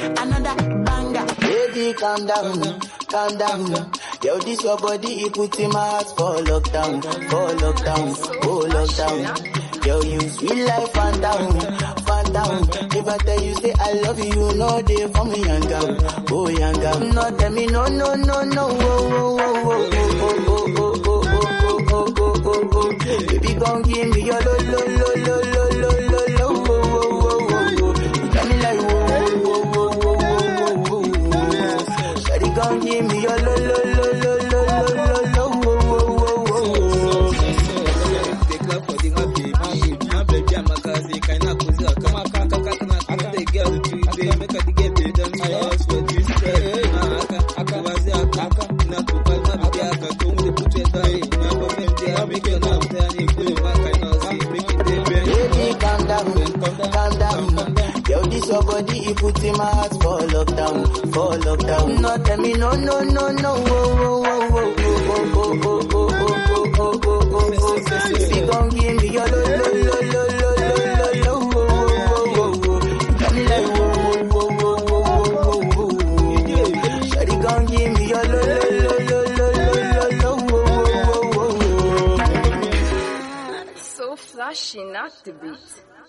another banger. Baby, calm down, calm down. Yo, this your body, it puts in my heart for lockdown, for lockdown, oh lockdown. Yo, you sweet life, fan down, fan down. If I tell you say I love you, you know they for me young girl, oh young girl. No, tell me no, no, no, no, oh, oh, oh, oh, oh, oh, oh, oh, oh, oh, oh, oh, oh, oh. Baby, gon' give me your lo, lo, lo, lo, lo, lo, lo, lo, oh, oh, oh, oh, oh. You got me like whoa, whoa, whoa, whoa, whoa, whoa, whoa. Shawty gon' give me your lo, lo, lo, lo, lo, lo, lo, lo, oh, oh, oh, oh, oh. Baby, calm down, calm down. Yo, this your body, it put in my heart for lockdown, for lockdown. No, tell me no, no, no, no, oh, oh, oh, oh, oh, oh, oh, oh, oh, oh, oh, oh, oh, oh. Baby, gon' give me your lo, lo, lo, lo, lo, lo, lo, lo, oh, oh, oh, oh, oh. You got me like whoa, whoa, whoa, whoa, whoa, whoa, whoa, whoa. Shawty gon' give me your lo, lo, lo, lo, lo, lo, lo, lo, oh, oh, oh, oh, oh. So flashy, not the beat.